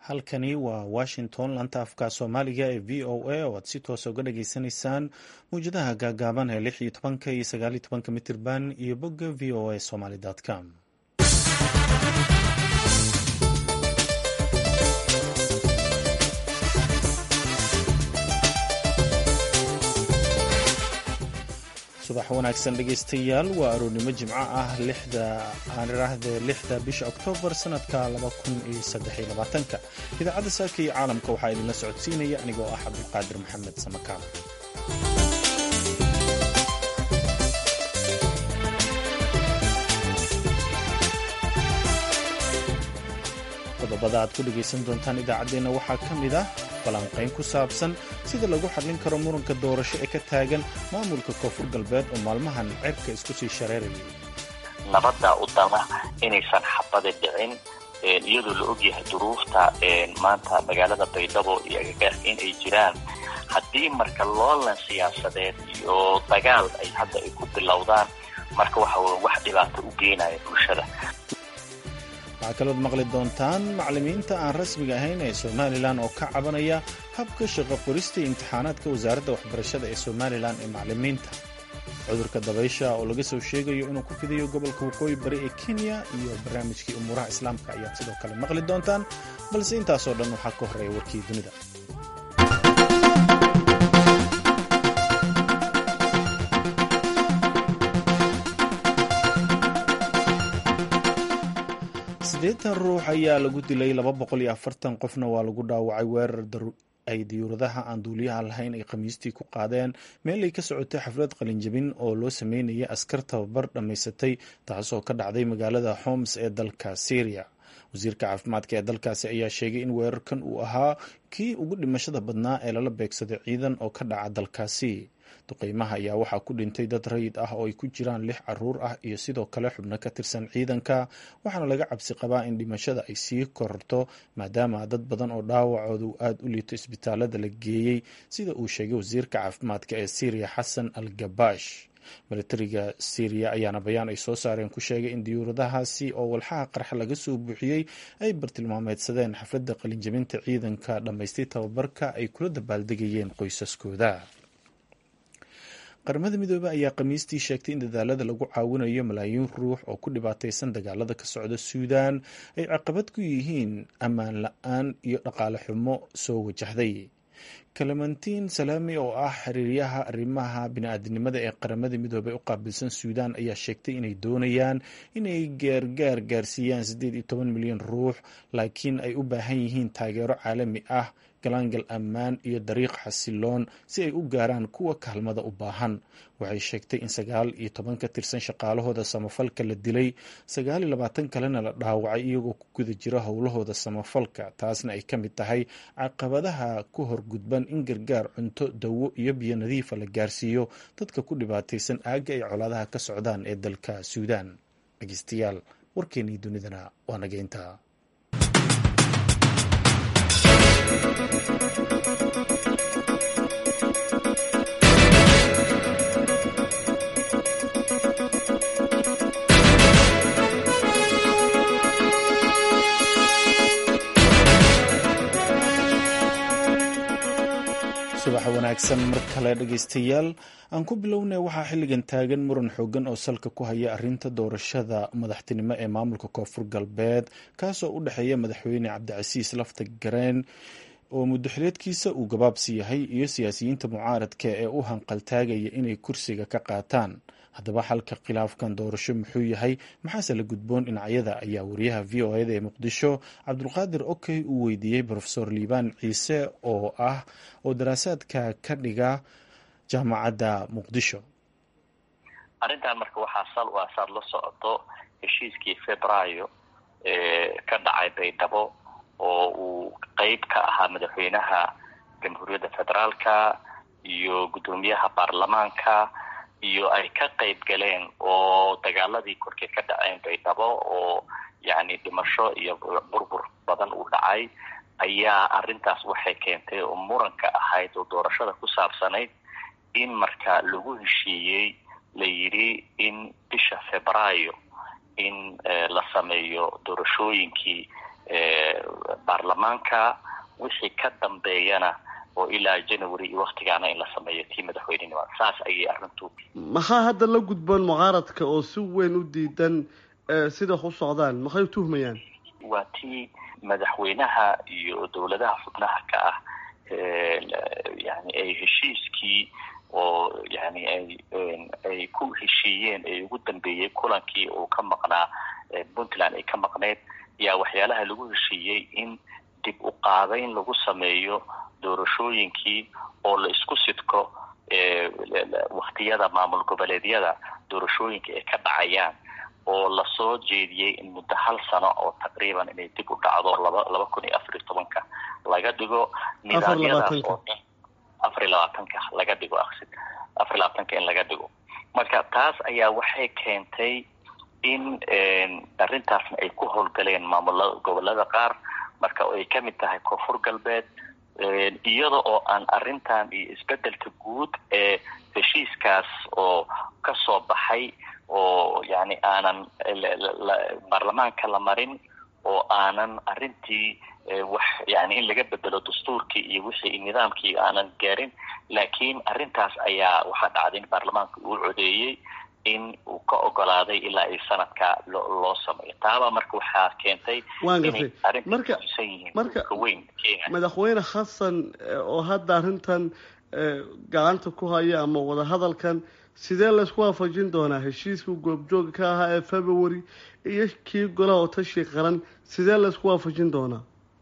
halkani waa washington lanta afka soomaaliga ee v o a oo aad si toosa uga dhageysanaysaan mawjadaha gaagaaban ee lix iyo tobanka iyo sagaal iyo tobanka mitirban iyo bogga v o a somaly com subax wanaagsan dhegaystayaal waa aroornimo jimco ah lixda aan iraahde lixda bisha oktoobar sanadka laba kun iyo saddex iyo labaatanka idaacadda saaka iyo caalamka waxaa idinla socodsiinaya anigoo ah cabdulqaadir maxamed samakaal qodobada aad ku dhegaysan doontaan idaacaddeenna waxaa ka mid ah falanqayn ku saabsan sida lagu xallin karo muranka doorasho ee ka taagan maamulka koonfur galbeed oo maalmahan cerka isku sii shareerayay nabadda u dama inaysan xabada dhicin iyadoo la ogyahay duruufta maanta magaalada baydhabo iyo agagaarka in ay jiraan haddii marka loolan siyaasadeed iyo dagaal ay hadda ay ku bilowdaan marka waxa w wax dhibaato u geenaya bulshada waxaa kalood maqli doontaan macallimiinta aan rasmiga ahayn ee somalilan oo ka cabanaya habka shaqo qorista iyo imtixaanaadka wasaaradda waxbarashada ee somalilan ee macallimiinta cudurka dabaysha oo laga soo sheegayo inuu ku fidayo gobolka waqooyi bari ee kenya iyo barnaamijkii umuuraha islaamka ayaad sidoo kale maqli doontaan balse intaasoo dhan waxaa ka horreeya warkii dunida siddeetan ruux ayaa lagu dilay laba boqol iyo afartan qofna waa lagu dhaawacay weerar ay diyuuradaha aan duuliyaha lahayn ay khamiistii ku qaadeen meel ay ka socotay xaflad qalinjabin oo loo sameynayay askar tababar dhammaysatay taasoo ka dhacday magaalada homs ee dalka syria wasiirka caafimaadka ee dalkaasi ayaa sheegay in weerarkan uu ahaa kii ugu dhimashada badnaa ee lala beegsaday ciidan oo ka dhaca dalkaasi duqeymaha ayaa waxaa ku dhintay dad rayid ah oo ay ku jiraan lix caruur ah iyo sidoo kale xubno ka tirsan ciidanka waxaana laga cabsi qabaa in dhimashada ay sii kororto maadaama dad badan oo dhaawacooda uu aada u liito isbitaalada la geeyey sida uu sheegay wasiirka caafimaadka ee syriya xasan al gabash milatariga syriya ayaana bayaan ay soo saareen ku sheegay in diyuuradahaasi oo walxaha qarxa laga soo buuxiyey ay bartilmaameedsadeen xafladda qalinjabinta ciidanka dhammaystay tababarka ay kula dabaaldegayeen qoysaskooda qaramada midoobey ayaa khamiistii sheegtay in dadaalada lagu caawinayo malaayiin ruux oo ku dhibaataysan dagaalada ka socda suudan ay caqabad ku yihiin ammaan la-aan iyo dhaqaale xumo soo wajahday clementiin salaami oo ah xiriiryaha arrimaha bini-aadinimada ee qaramada midoobey u qaabilsan suudan ayaa sheegtay inay doonayaan inay gaargaar gaarsiiyaan siddeed iyo toban milyan ruux laakiin ay u baahan yihiin taageero caalami ah galaangal ammaan iyo dariiq xasiloon si ay u gaaraan kuwa kaalmada u baahan waxay sheegtay in sagaal iyo toban ka tirsan shaqaalahooda samafalka la dilay sagaal iyo labaatan kalena la dhaawacay iyagoo ku guda jira howlahooda samafalka taasna ay ka mid tahay caqabadaha ku horgudban in gargaar cunto dawo iyo biyo nadiifa la gaarsiiyo dadka ku dhibaataysan aagga ay colaadaha ka socdaan ee dalka suudan dhegeystayaal warkeenii dunidana waa nageynta subax wanaagsan mar kale dhegaystayaal aan ku bilownay waxaa xilligan taagan muran xoogan oo salka ku haya arinta doorashada madaxtinimo ee maamulka koonfur galbeed kaasoo u dhexeeya madaxweyne cabdicasiis lafta gareen oo muddoxileedkiisa uu gabaabsi yahay iyo siyaasiyiinta mucaaradka ee u hanqaltaagaya inay kursiga ka qaataan haddaba xalka khilaafkan doorasho muxuu yahay maxaase la gudboon dhinacyada ayaa wariyaha v o eda ee muqdisho cabdulqaadir okey uu weydiiyey rofesor liibaan ciise oo ah oo daraasaadka ka dhiga jaamacadda muqdisho arrintan marka waxaa sal u ah saad la socoto heshiiskii februaayo ee ka dhacay baydhabo oo uu qeyb ka ahaa madaxweynaha jamhuuriyadda federaalka iyo guddoomiyaha baarlamaanka iyo ay ka qayb galeen oo dagaaladii korkay ka dhaceen baydhabo oo yacni dhimasho iyo burbur badan uu dhacay ayaa arrintaas waxay keentay oo muranka ahayd oo doorashada ku saabsanayd in marka lagu heshiiyey la yidhi in bisha febraayo in la sameeyo doorashooyinkii baarlamaanka wixii ka dambeeyana oo ilaa january iyo waktigaana in la sameeyo tii madaxweynenima saas ayay arrintu maxaa hadda la gudboon mucaaradka oo si weyn u diidan sida u socdaan maxay u tuhmayaan waa tii madaxweynaha iyo dowladaha xubnaha ka ah yani ay heshiiskii oo yani ay ay ku heshiiyeen ay ugu dambeeyey kulankii uu ka maqnaa puntland ay ka maqneyd yaa waxyaalaha lagu heshiiyey in dib u qaadayn lagu sameeyo doorashooyinkii oo la isku sidko waktiyada maamul goboleedyada doorashooyinka ay ka dhacayaan oo lasoo jeediyey in muddo hal sano oo taqriiban inay dib u dhacdo laba laba kun iyo afar iyo tobanka laga dhigo nidaamyadaas oo dhan afar iyo labaatanka laga dhigo aksid afar iyo labaatanka in laga dhigo marka taas ayaa waxay keentay in arrintaasna ay ku howlgaleen maamula gobolada qaar marka ay ka mid tahay koonfur galbeed iyada oo aan arrintan iyo isbedelka guud ee heshiiskaas oo kasoo baxay oo yani aanan baarlamaanka la marin oo aanan arrintii wax yani in laga bedelo dastuurkii iyo wixii nidaamkii aanan gaarin laakiin arrintaas ayaa waxaa dhacday in baarlamaanka uu codeeyey in uu ka ogolaaday ilaa ay sanadka loo sameeyo taaba marka waxaa keentay waan gartay marka marka weyn madaxweyne xasan oo hadda arrintan gacanta ku haya ama wadahadalkan sidee laysku waafajin doonaa heshiiskii goobjooga ka ahaa ee february iyo kii golaha otashi qaran sidee laysku waafajin doonaa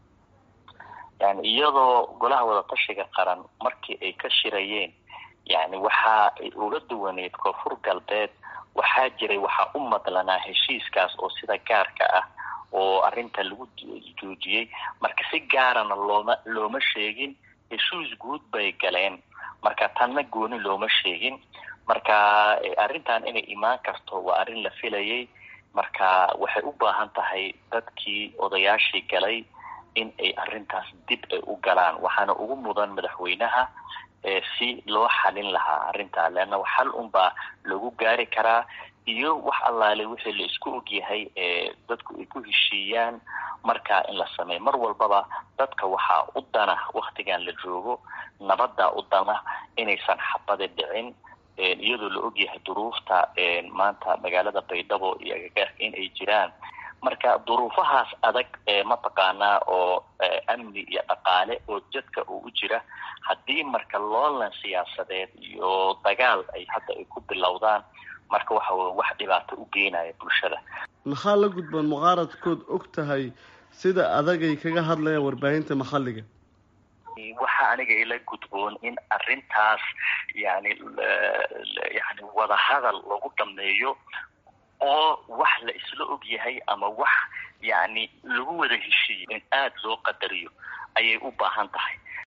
yani iyadoo golaha wadatashiga qaran markii ay ka shirayeen yani waxa ay uga duwaneyd koonfur galbeed waxaa jiray waxaa u madlanaa heshiiskaas oo sida gaarka ah oo arrinta lagu joojiyey marka si gaarana looma looma sheegin heshiis guud bay galeen marka tanna gooni looma sheegin marka arrintan inay imaan karto waa arrin la filayay marka waxay u baahan tahay dadkii odayaashii galay in ay arrintaas dib ay u galaan waxaana ugu mudan madaxweynaha si loo xalin lahaa arrintaa leanna xal unbaa lagu gaari karaa iyo wax allaale wixii la isku ogyahay ee dadku ay ku heshiiyaan markaa in la sameeyo mar walbaba dadka waxaa u dana waktigan la joogo nabadda u dana inaysan xabadi dhicin iyadoo la ogyahay duruufta maanta magaalada baydhabo iyo agagaarka in ay jiraan marka duruufahaas adag mataqaanaa oo amni iyo dhaqaale oo jadka uu u jira haddii marka loolan siyaasadeed iyo dagaal ay hadda ay ku bilowdaan marka waxa wey wax dhibaato u geenaya bulshada maxaa la gudboon mucaaradkood og tahay sida adagay kaga hadlayaan warbaahinta maxalliga waxa aniga ila gudboon in arrintaas yani yani wadahadal lagu dhameeyo oo wax la isla og yahay ama wax yani lagu wada heshiiyo in aada loo qadariyo ayay u baahan tahay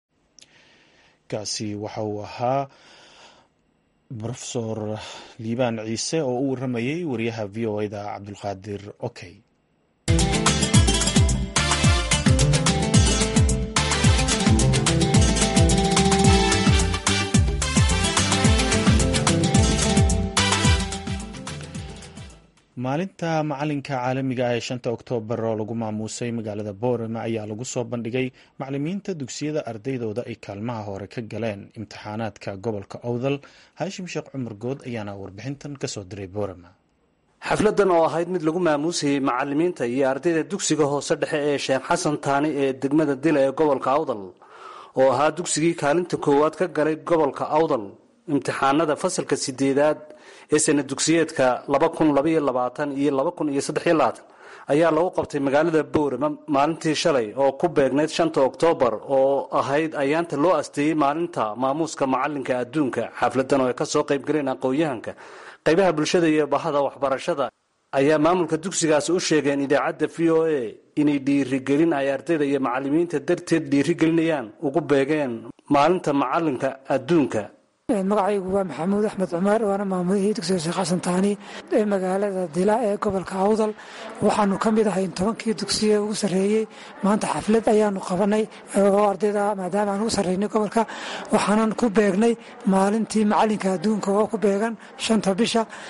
kaasi waxa uu ahaa rofesor liibaan ciise oo u waramayay wariyaha v o da cabdulqaadir okey maalinta macalinka caalamiga ah ee shanta oktoobar oo lagu maamuusay magaalada boorama ayaa lagu soo bandhigay macalimiinta dugsiyada ardaydooda ay kaalmaha hore ka galeen imtixaanaadka gobolka owdal haashim sheekh cumar good ayaana warbixintan kasoo diray boorama xafladan oo ahayd mid lagu maamuusayey macalimiinta iyo ardayda dugsiga hoose dhexe ee sheekh xasan taani ee degmada dila ee gobolka awdal oo ahaa dugsigii kaalinta koowaad ka galay gobolka awdal imtixaanada fasalka sideedaad ee sana dugsiyeedka iyo ayaa lagu qabtay magaalada boorama maalintii shalay oo ku beegnayd shanta oktoobar oo ahayd ayaanta loo asteeyey maalinta maamuuska macalinka adduunka xafladan oo ay kasoo qaybgaleen aqoon-yahanka qaybaha bulshada iyo bahada waxbarashada ayaa maamulka dugsigaasi u sheegeen idaacadda v o a inay dhiirigelin ay ardayda iyo macalimiinta darteed dhiirigelinayaan ugu beegeen maalinta macalinka adduunka magacaygu waa maxamuud axmed cumar waana maamulihii dugsiga sheekh xasan taani ee magaalada dila ee gobolka awdal waxaanu ka mid ahay tobankii dugsiye ugu sarreeyey maanta xaflad ayaanu qabanay oo ardayda maadaama aan ugu sarreynay gobolka waxaanan ku beegnay maalintii macalinka adduunka oo ku beegan shanta bisha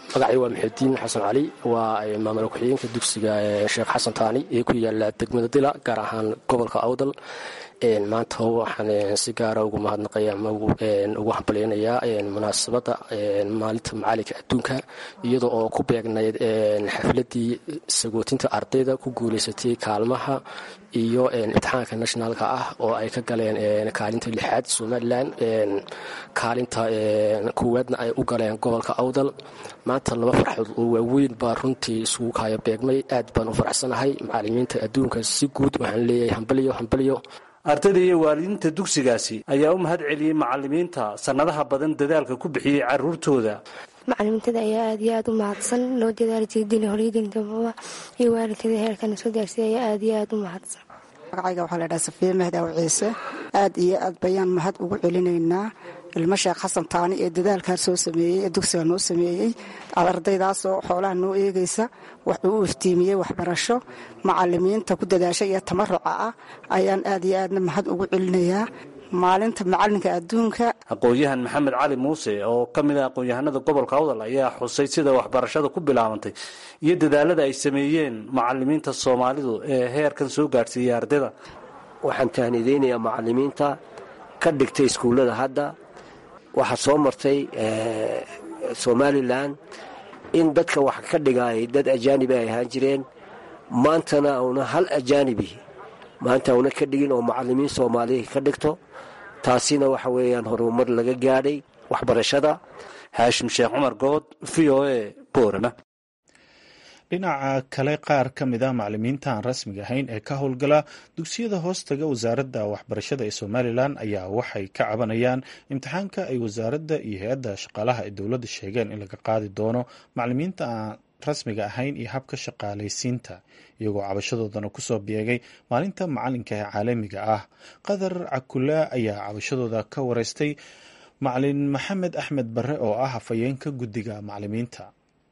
magacay waa maxudiin xasan cali waa maamul ku-xigeenka dugsiga sheekh xasan taani ee ku yaala degmada dila gaar ahaan gobolka awdal maanta waxaan si gaara ugu mahadnaqaya ama ugu hambalyeynayaa munaasabadda maalinta macalinka adduunka iyada oo ku beegnayd xafladii sagootinta ardayda ku guuleysatay kaalmaha iyo imtixaanka nationaalka ah oo ay ka galeen kaalinta lixaad somalilan kaalinta koowaadna ay u galeen gobolka awdal maanta laba farxood oo waaweyn baa runtii isugu kaya beegmay aad baan u faraxsanahay macalimiinta adduunka si guud waxaan leeyahay hambalyo hambalyo ardayda iyo waalidiinta dugsigaasi ayaa u mahad celiyey macalimiinta sannadaha badan dadaalka ku bixiyey caruurtooda macalimiintada ayaa aad iyo aad u mahadsan noo dadaali jirdin horyadindababa iyo waalidkada heerkana soo gaarsiiya ayaa aad iyo aad u mahadsan magacayga waxaa laydhaha safiye mahdaw ciise aad iyo aad bayaan mahad ugu celinaynaa ilmo sheekh xasan taani ee dadaalkaa soo sameeyey ee dugsiga noo sameeyey ardaydaasoo xoolaha noo eegaysa wuxuu u iftiimiyey waxbarasho macalimiinta ku dadaasha iyo tamaruca ah ayaan aad iyo aadna mahad ugu celinayaa maalinta macalinka adduunka aqoon-yahan maxamed cali muuse oo ka mid ah aqoon-yahanada gobolka awdal ayaa xusay sida waxbarashada ku bilaabantay iyo dadaalada ay sameeyeen macalimiinta soomaalidu ee heerkan soo gaadhsiiyey ardayda waxaan tahnideynayaa macalimiinta ka dhigtay iskuullada hadda waxaa soo martay somalilan in dadka wax ka dhigay dad ajaanibi ay ahaan jireen maantana una hal ajaanibi maanta una ka dhigin oo macalimiin soomaaliya ka dhigto taasina waxa weeyaan horumar laga gaadhay waxbarashada haashim sheekh cumar good v o a boorama dhinaca kale qaar ka mid a macalimiinta aan rasmiga ahayn ee ka howlgala dugsiyada hoostaga wasaaradda waxbarashada ee somalilan ayaa waxay ka cabanayaan imtixaanka ay wasaaradda iyo hay-adda shaqaalaha ee dowladda sheegeen in laga qaadi doono macalimiinta aan rasmiga ahayn iyo habka shaqaalaysiinta iyagoo cabashadoodana kusoo beegay maalinta macalinka ee caalamiga ah qadar cakulaa ayaa cabashadooda ka wareystay macalin maxamed axmed bare oo ah hafayeenka guddiga macalimiinta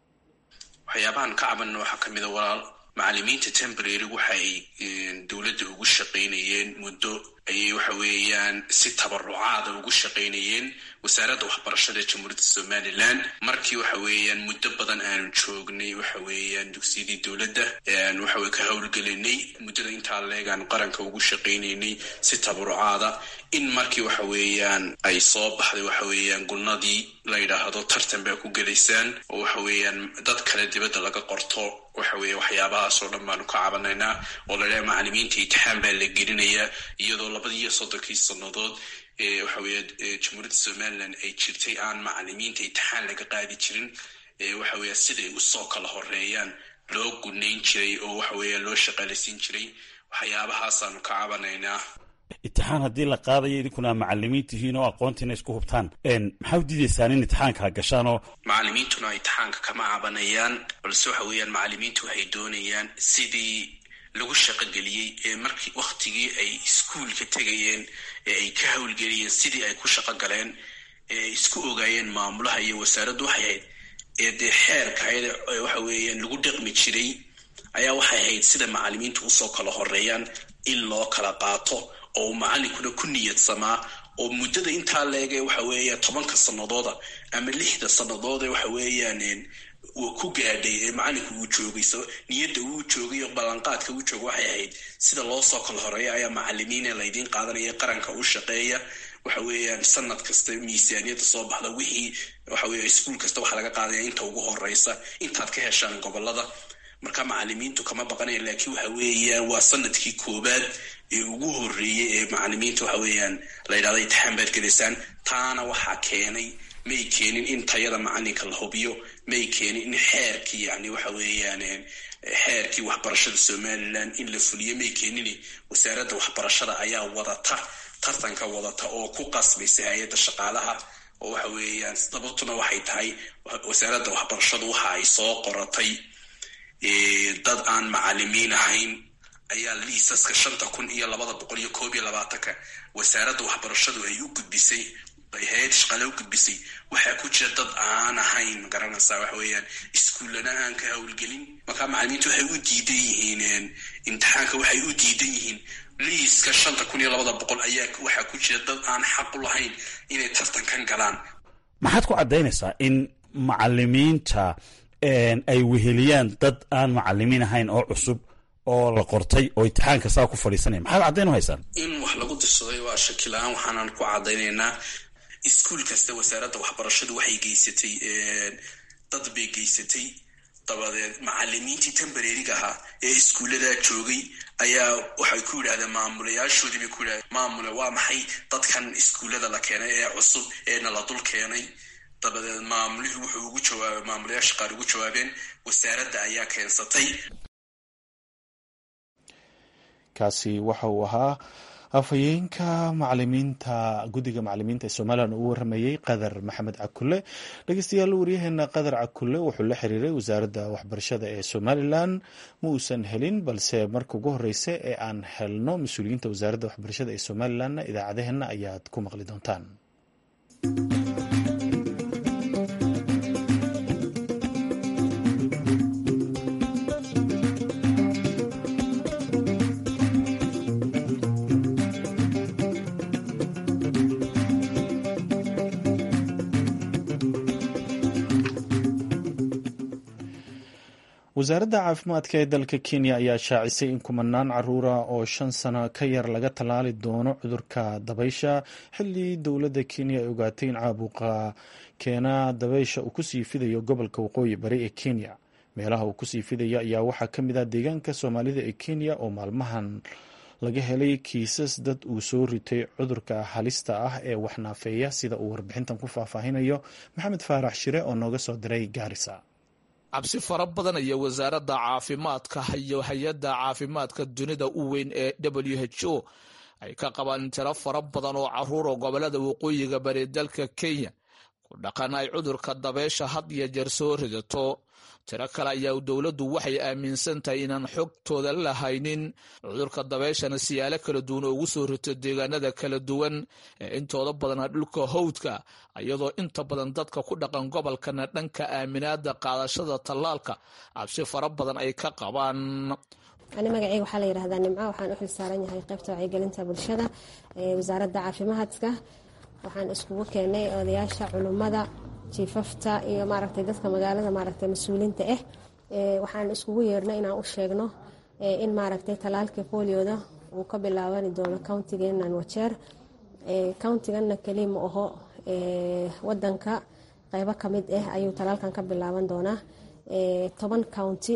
waxyaabahan ka cabanna waxaa ka mida walaal macalimiinta tembrary waxa ay dowladda ugu shaqaynayeen muddo ayay waxa weeyaan si tabarucaada ugu shaqaynayeen wasaaradda waxbarashada ee jamhuuriyadda somalilan markii waxa weeyaan muddo badan aanu joognay waxa weeyaan dugsiyadii dowladda waxawey ka howlgelinay muddada intaa leegaanu qaranka ugu shaqaynaynay si tabarucaada in markii waxa weeyaan ay soo baxday waxa weeyaan gulnadii la yidhaahdo tartan baa ku gelaysaan oo waxa weeyaan dad kale dibadda laga qorto waxa weeye waxyaabahaasoo dhan baanu ka cabanaynaa oo la dhaha macalimiinta imtixaan baa la gelinayaa iyadoo labadii iyo soddonkii sannadood ee waxa weeye jamhuuriyadda somalilan ay jirtay aan macalimiinta imtixaan laga qaadi jirin waxa weeye siday usoo kala horeeyaan loo gunayn jiray oo waxa weeye loo shaqaalaysiin jiray waxyaabahaasanu ka cabanaynaa imtixaan haddii la qaadayo idinkuna macalimiin tihiin oo aqoontiina isku hubtaan maxaa u diidaysaan in imtixaanka gashaan oo macalimiintuna imtixaanka kama cabanayaan balse waxa weeyaan macalimiintu waxay doonayaan sidii lagu shaqogeliyey ee markii wakhtigii ay iskuulka tegayeen ee ay ka howlgeliyeen sidii ay ku shaqo galeen ee isku ogaayeen maamulaha iyo wasaaraddu waxay ahayd ee dee xeerka waxa weeyaan lagu dhaqmi jiray ayaa waxay ahayd sida macalimiintu usoo kala horeeyaan in loo kala qaato oo macalinkuna ku niyadsamaa oo muddada intaa leege waxa weeya tobanka sanadooda ama lixda sannadoode waxa weeyaan uu ku gaadhay ee macalinku uu joogay niyadda uu joogay oo ballanqaadka uu jooga waxay ahayd sida loo soo kala horeeya ayaa macalimiina laydiin qaadanaya qaranka u shaqeeya waxa weeyaan sanad kasta miisaaniyadda soo baxda wixii waxa weeye iskuul kasta waxaa laga qaadaya inta ugu horeysa intaad ka heshaan gobolada marka macalimiintu kama baqanaya laakiin waxa weeyaan waa sanadkii koobaad ee ugu horeeyey ee macalimiinta waxa weeyaan la yidhahda imtixaan baad gelaysaan taana waxaa keenay may keenin in tayada macalinka la hubiyo may keenin in xeerkii yani waxa weeyaan xeerkii waxbarashada somalilan in la fuliyo may keenin wasaaradda waxbarashada ayaa wadata tartanka wadata oo ku qasbaysa hay-adda shaqaalaha oo waxa weeyaan sababtuna waxay tahay wasaaradda waxbarashadu waxa ay soo qoratay dad aan macalimiin ahayn ayaa liisaska shanta kun iyo labada boqol iyo koob iyo labaatanka wasaaradda waxbarashadu ay u gudbisay hay-ad shaqaale u gudbisay waxaa ku jira dad aan ahayn magaranaysaa waxa weeyaan iskuullana aan ka howlgelin markaa macalimiintu waxay u diidan yihiin imtixaanka waxay u diidan yihiin liiska shanta kun iyo labada boqol ayaa waxaa ku jira dad aan xaq u lahayn inay tartankan galaan maxaad ku caddaynaysaa in macalimiinta ay weheliyaan dad aan macalimiin ahayn oo cusub oo la qortay oo imtixaanka saa ku fadhiisanaya maxaad caddayn u haysaan in wax lagu dirsaday waa shakila-aan waxaanan ku caddaynaynaa iskuul kasta wasaaradda waxbarashadu waxay geysatay dad bay geysatay dabadeed macalimiintii tembareeriga ahaa ee iskuulladaa joogay ayaa waxay ku yidhahdeen maamulayaashoodii bay ku yidhahdeen maamule waa maxay dadkan iskuullada la keenay ee cusub ee nala dul keenay dabadeed maamulihii wuxuu ugu jawaabay maamulayaasha qaar ugu jawaabeen wasaaradda ayaa keensatay kaasi waxa uu ahaa afhayeenka macalimiinta guddiga macalimiinta ee somalilan uu waramayey qadar maxamed cakule dhegeystayaal waryaheena qadar cakule wuxuu la xiriiray wasaaradda waxbarashada ee somalilan ma uusan helin balse marka ugu horeysa ee aan helno mas-uuliyiinta wasaaradda waxbarashada ee somalilanna idaacadaheena ayaad ku maqli doontaan wasaaradda caafimaadka ee dalka kenya ayaa shaacisay in kumanaan caruura oo shan sano ka yar laga tallaali doono cudurka dabaysha xilli dowladda kenya ay ogaatay in caabuqa keena dabaysha uu kusii fidayo gobolka waqooyi bari ee kenya meelaha uu kusii fidayo ayaa waxaa ka mid ah deegaanka soomaalida ee kenya oo maalmahan laga helay kiisas dad uu soo ritay cudurka halista ah ee waxnaafeeya sida uu warbixintan ku faahfaahinayo maxamed faarax shire oo nooga soo diray gaarisa cabsi fara badan ayaa wasaaradda caafimaadka iyo hay-adda caafimaadka dunida u weyn ee w h o ay ka qabaan tiro fara badan oo caruur oo gobolada waqooyiga bari dalka kenya ku dhaqan ay cudurka dabeysha had iyo jeer soo ridato tiro kale ayaa dowladdu waxay aaminsan tahay inaan xogtooda la haynin cudurka dabeeshana siyaalo kala duwan oo ugu soo rito deegaanada kala duwan ee intooda badana dhulka howdka iyadoo inta badan dadka ku dhaqan gobolkana dhanka aaminaada qaadashada tallaalka cabsi fara badan ay ka qabaan ani magaceyga waxaa la yidhahdaa nimco waxaan u xil saaran yahay qaybta wacyigelinta bulshada ee wasaaradda caafimaadka waxaan iskugu keenay odayaasha culummada jiifafta iyo maaragtay dadka magaalada maaragtay mas-uuliinta ah waxaan iskugu yeernay inaan u sheegno in maaragtay talaalkii bolioda uu ka bilaabani doono countigeenan wajeer countiganna keliya ma aho wadanka qeybo kamid ah ayuu talaalkan ka bilaaban doonaa toban county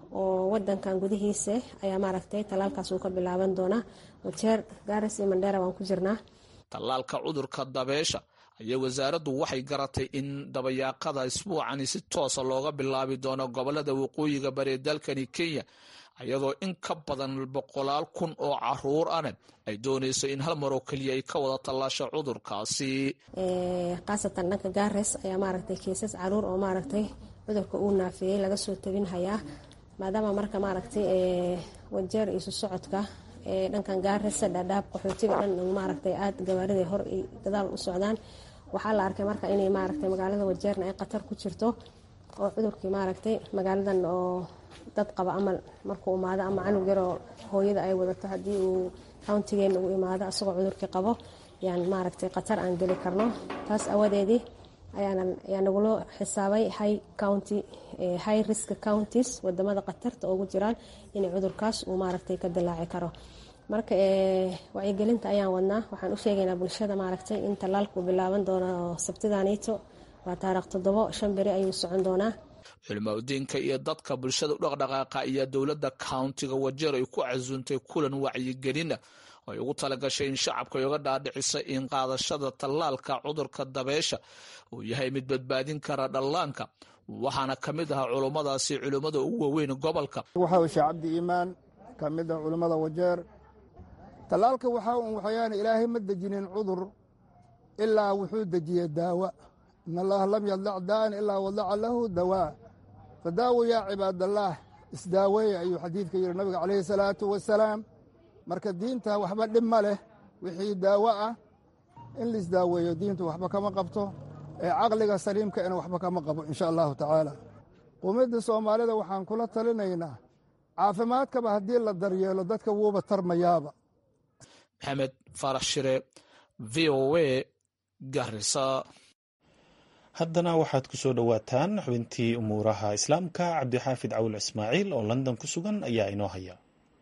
oo wadankan gudihiisa ayaa maaragtay talaalkaas uu ka bilaaban doonaa wajeer garas iyo mandheera waan ku jirnaa tallaalka cudurka dabeesha ayaa wasaaraddu waxay garatay in dabayaaqada isbuucani si toosa looga bilaabi doono gobolada waqooyiga bari dalkani kenya iyadoo in ka badan boqolaal kun oo caruur ane ay doonayso in hal maroo keliya ay ka wada tallaasho cudurkaasi khaasatan dhanka gares ayaa maaragtay kiisas caruur oo maaragtay cudurka uu naafiyey laga soo tabin hayaa maadaama marka maaragtay wajeer isu socodka dhankan gaarisa dhaadhaab qaxootiga dhan maaragtay aada gawaarida hor gadaal u socdaan waxaa la arkay marka inay maaragtay magaalada wajeerna ay khatar ku jirto oo cudurkii maaragtay magaaladan oo dad qaba amal markuu imaado ama canug yaroo hooyada ay wadato haddii uu countigeena uu imaado asagoo cudurkii qabo yaan maaragtay khatar aan geli karno taas awadeedii ayaa nagula xisaabay high county high risk counties wadamada khatarta ugu jiraan inay cudurkaas uu maaragtay ka dilaaci karo marka wacyigelinta ayaan wadnaa waxaan u sheegaynaa bulshada maaragtay in tallaalku bilaaban doono sabtidanito waa taarikh toddobo shan beri ayuu socon doonaa culimaudiinka iyo dadka bulshada u dhaqdhaqaaqa ayaa dowladda countiga wajeer ay ku casuuntay kulan wacyigelina ay ugu talagashay in shacabka ay uga dhaadhiciso in qaadashada tallaalka cudurka dabeesha uu yahay mid badbaadin kara dhallaanka waxaana ka mid ahaa culummadaasi culimmada ugu waaweyn gobolka waxaa sheekh cabdi iimaan ka mid ah culimmada wajeer tallaalka waxaa un waxayaan ilaahay ma dejinin cudur ilaa wuxuu dejiyey daawa in allaha lam yadlac daa'an ilaa wadaca lahu dawaa fadaawo yaa cibaadallaah isdaaweeye ayuu xadiidka yidhi nabiga calayhi salaatu wasalaam marka diinta waxba dhib ma leh wixii daawo ah in laisdaaweeyo diintu waxba kama qabto ee caqliga saliimkaina waxba kama qabo insha allahu tacaala qumidda soomaalida waxaan kula talinaynaa caafimaadkaba haddii la daryeelo dadka wuuba tarmayaaba maxamed faarax shire v o a garisa haddana waxaad ku soo dhowaataan xubintii umuuraha islaamka cabdixaafid cawil ismaaciil oo london ku sugan ayaa inoo haya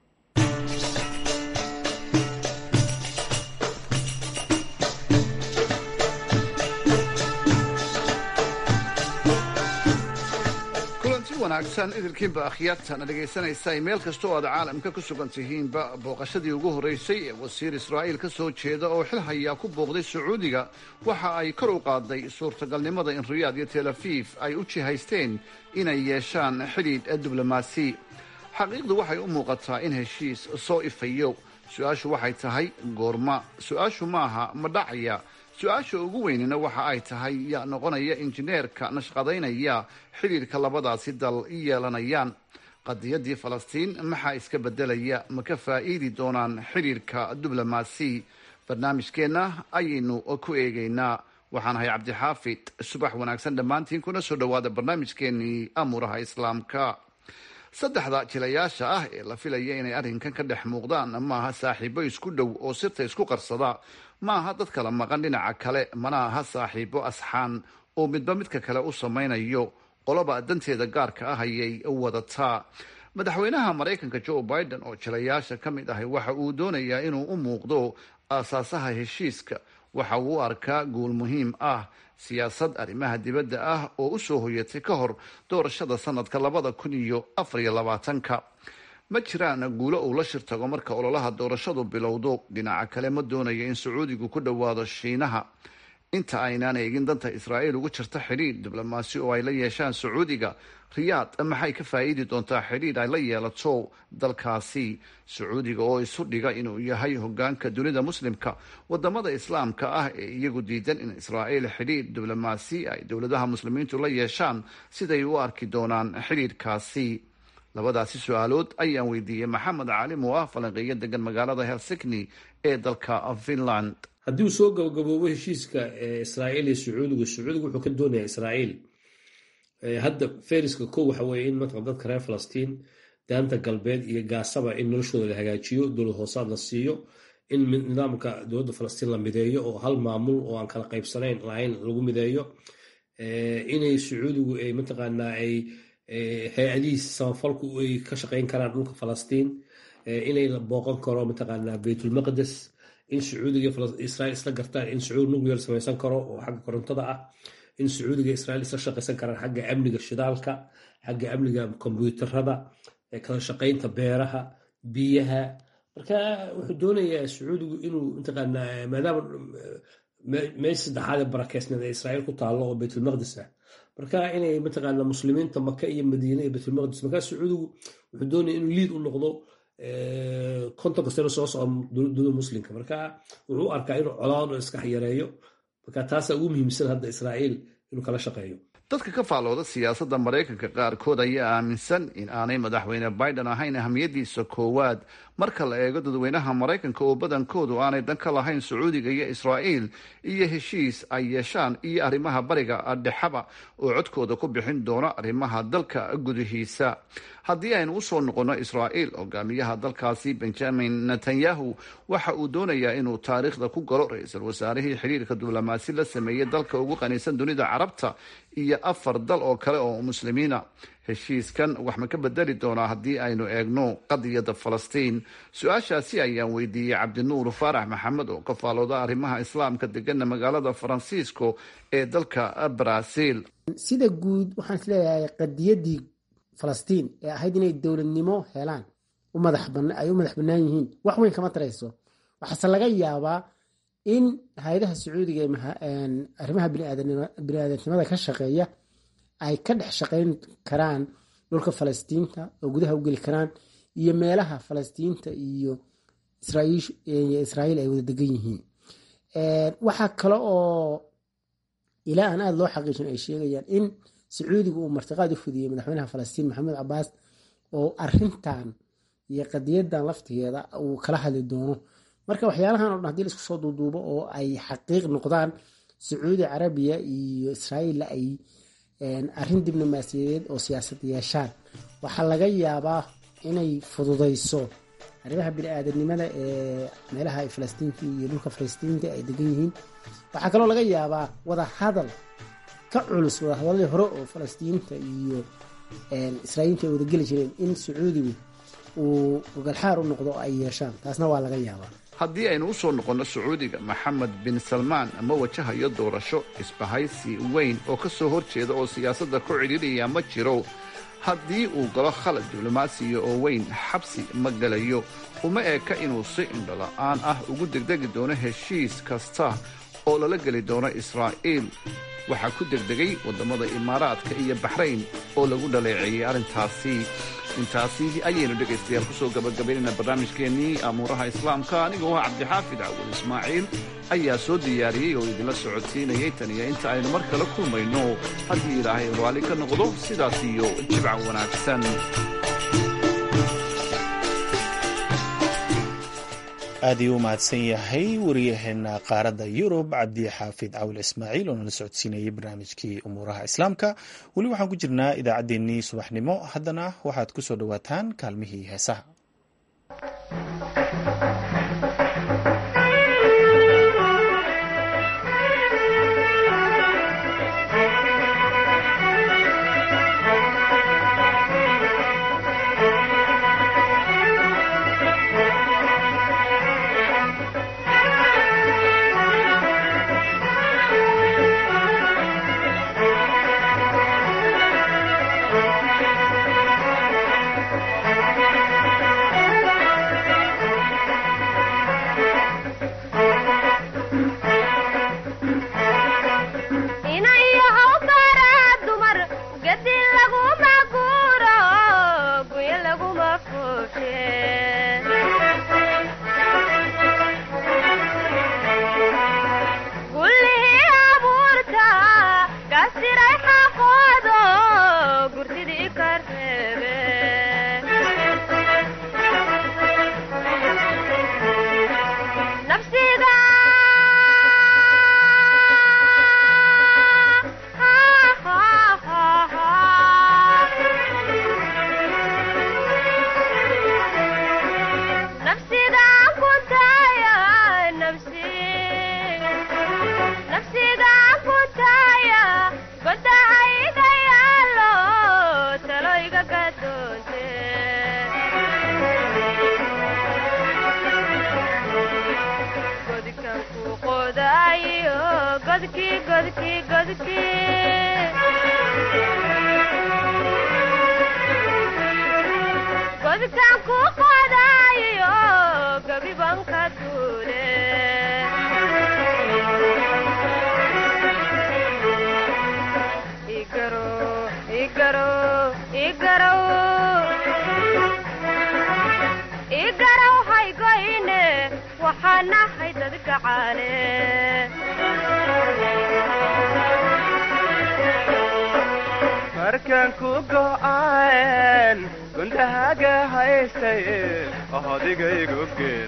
kulanti wanaagsan idilkiinba akhyaartana dhegaysanaysa meel kasta oo aad caalamka ku sugan tihiinba booqashadii ugu horreysay ee wasiir israa'iil ka soo jeeda oo xil hayaa ku booqday sacuudiga waxa ay kor u qaaday suurtagalnimada in riyaad iyo tel afiif ay u jihaysteen inay yeeshaan xidhiidh diblomaasi xaqiiqdu waxay u muuqataa in heshiis soo ifayo su-aashu waxay tahay goorma su-aashu maaha ma dhacaya su-aasha ugu weynina waxa ay tahay yaa noqonaya injineerka nashqadaynaya xidhiidhka labadaasi dal yeelanayaan qadiyadii falastiin maxaa iska bedelaya ma ka faa'iidi doonaan xidhiidhka diblomaasi barnaamijkeenna ayaynu ku eegaynaa waxaan ahay cabdixaafid subax wanaagsan dhammaantiin kuna soo dhowaada barnaamijkeenii amuuraha islaamka saddexda jilayaasha ah ee la filaya inay arrinkan ka dhex muuqdaan maaha saaxiibo isku dhow oo sirta isku qarsada maaha dad kala maqan dhinaca kale mana aha saaxiibo asxaan oo midba midka kale u samaynayo qoloba danteeda gaarka ah ayay wadataa madaxweynaha maraykanka joe biden oo jilayaasha ka mid ahi waxa uu doonayaa inuu u muuqdo aasaasaha heshiiska waxa uu u arkaa guul muhiim ah siyaasad arrimaha dibadda ah oo u soo hoyatay ka hor doorashada sanadka labada kun iyo afar iyo labaatanka ma jiraan guulo uu la shirtago marka ololaha doorashadu bilowdo dhinaca kale ma doonayo in sacuudigu ku dhowaado shiinaha inta aynaan eegin danta israa'iil ugu jirta xidhiidh diblomaasi oo ay la yeeshaan sacuudiga riyaad maxay ka faa'iidi doontaa xidhiidh ay la yeelato dalkaasi sacuudiga oo isu dhiga inuu yahay hogaanka dunida muslimka wadamada islaamka ah ee iyagu diidan in israa'iil xidhiidh diblomaasi ay dowladaha muslimiintu la yeeshaan siday u arki doonaan xidhiidhkaasi labadaasi su-aalood ayaan weydiiyey maxamed caalim oo ah falanqeeyo degan magaalada helsikni ee dalka finland haddii uu soo gabagaboobo heshiiska israa'iil iyo sacuudigu sacuudigu wuxuu ka doonayaa israa'iil hadda feriska ko waxa weeye in mataqan dadka reer falastiin daanta galbeed iyo gaasaba in noloshooda la hagaajiyo dowlad hoosaad la siiyo in nidaamka dowladda falastiin la mideeyo oo hal maamul oo aan kala qaybsanayn lahayn lagu mideeyo inay sacuudigu ay mataqaanaa ay hay-adihiis samafalku ay ka shaqayn karaan dhulka falastiin inay la booqan karo mataqaanaa baytulmaqdes in sacuudiga israiil isla gartaan in sacuudi nuclear samaysan karo oo xagga korontada ah in sacuudiga israiil isla shaqaysan karaan xagga amniga shidaalka xagga amniga kombyuutarada kala shaqaynta beeraha biyaha marka wuxuu doonayaa sacuudigu inuu mataqaanaa maadaama meesha saddexaad ee barakeysneed ee israiil ku taallo oo baytulmaqdis ah marka inay mataqaana muslimiinta maka iyo madiine iyo baytulmaqdis markaa sacuudigu wuxuu doonaya inuu liid u noqdo kontonka sano soo socda dowlada muslimka marka wuxuu u arkaa inuu colaado iska yareeyo marka taasaa ugu muhiimsan hadda israa'iil inuu kala shaqeeyo dadka ka faallooda siyaasadda maraykanka qaarkood ayaa aaminsan in aanay madaxweyne biden ahayn ahamiyadiisa koowaad marka la eego dadweynaha maraykanka oo badankoodu aanay dan ka lahayn sacuudiga iyo israa'iil iyo heshiis ay yeeshaan iyo arrimaha bariga dhexaba oo codkooda ku bixin doono arrimaha dalka gudihiisa haddii aynu usoo noqonno israa'iil hogaamiyaha dalkaasi benjamin netanyahu waxa uu doonayaa inuu taariikhda ku galo ra-iisul wasaarihii xidhiirka diblomaasi la sameeyey dalka ugu qaniisan dunida carabta iyo afar dal oo kale oo muslimiina heshiiskan wax ma ka bedeli doonaa haddii aynu eegno qadiyadda falastiin su-aashaasi ayaan weydiiyey cabdinuur faarax maxamed oo ka faalooda arrimaha islaamka degana magaalada faransiisko ee dalka brazil sida guud waxaan isleeyahay qadiyadii falastiin ee ahayd inay dowladnimo helaan ay u madax bannaan yihiin wax weyn kama tarayso waxaase laga yaabaa in hay-adaha sacuudiga arrimaha biniaadanimada ka shaqeeya ay ka dhex shaqayn karaan dhulka falastiinta oo gudaha u geli karaan iyo meelaha falastiinta iyo israa'iil ay wada degan yihiin waxaa kale oo ilaa aan aada loo xaqiijin ay sheegayaan in sacuudiga uu martiqaad u fudiyey madaxweynaha falastiin maxamed cabaas oo arintan iyo qadiyadan laftigeeda uu kala hadli doono marka waxyaalahan o dhan hadii laisku soo duuduubo oo ay xaqiiq noqdaan sacuudi carabiya iyo israa'iilla ay arrin diblomaasiyadeed oo siyaasad yeeshaan waxaa laga yaabaa inay fududayso arrimaha bini-aadanimada ee meelaha ay falastiinta iyo dhulka falastiinta ay degan yihiin waxaa kaloo laga yaabaa wada hadal ka culus wadahadaladii hore oo falastiinta iyo israa'iinta ay wadageli jireen in sacuudigu uu gogalxaar u noqdo oo ay yeeshaan taasna waa laga yaabaa haddii aynu u soo noqonno sacuudiga maxamed bin salmaan ma wajahayo doorasho isbahaysi weyn oo ka soo hor jeeda oo siyaasadda ku cidhiidhaya ma jiro haddii uu galo khalad diblomaasiya oo weyn xabsi ma gelayo uma eka inuu si indhola'aan ah ugu degdegi doono heshiis kasta oo lala geli doono israa'iil waxaa ku degdegay waddamada imaaraadka iyo baxrayn oo lagu dhaleeceeyey arrintaasi intaasi ayaynu dhegaystayaal ku soo gabagabaynayna barnaamijkeennii amuuraha islaamka anigoo ah cabdixaafid cawal ismaaciil ayaa soo diyaariyey oo idinla socodsiinayay tan iyo inta aynu mar kale kulmayno haddii ilaahay raalli ka noqdo sidaas iyo jibca wanaagsan aad iyuu u mahadsan yahay wariyaheena qaaradda yurub cabdi xaafid cawil ismaaciil oo nala socodsiinayay barnaamijkii umuuraha islaamka weli waxaan ku jirnaa idaacaddeenii subaxnimo haddana waxaad ku soo dhowaataan kaalmihii heesaha markaan ku go'aan gundahaaga haystay adigaygu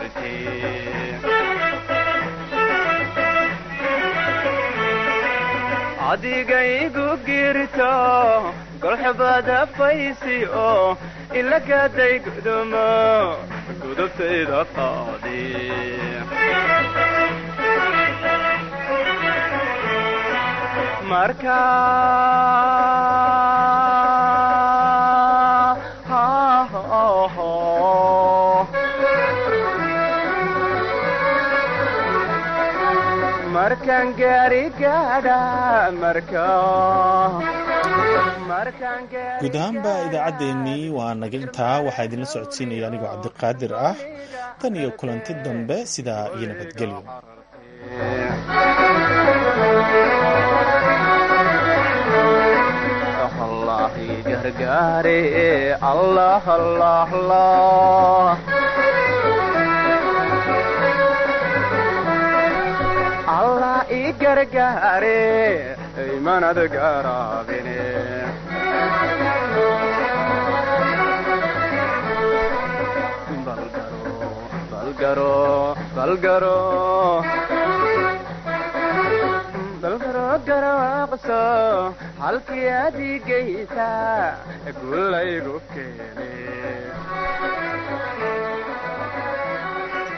adigaygu girto golxubada faysi oo ilagaday gudumo gudubtayda qaadi marka markaan gaari gaadha marka guud ahaanba idaacaddeenii waa naga intaa waxaa idinla socodsiinaya anigoo cabdiqaadir ah tan iyo kulanti dambe sidaa iyo nabadgelyo gargaare allah allah allah allah i gargaare imanad garaabine balgaro balgaro balgaro garaaqso halkii adigaysa gulaygu keene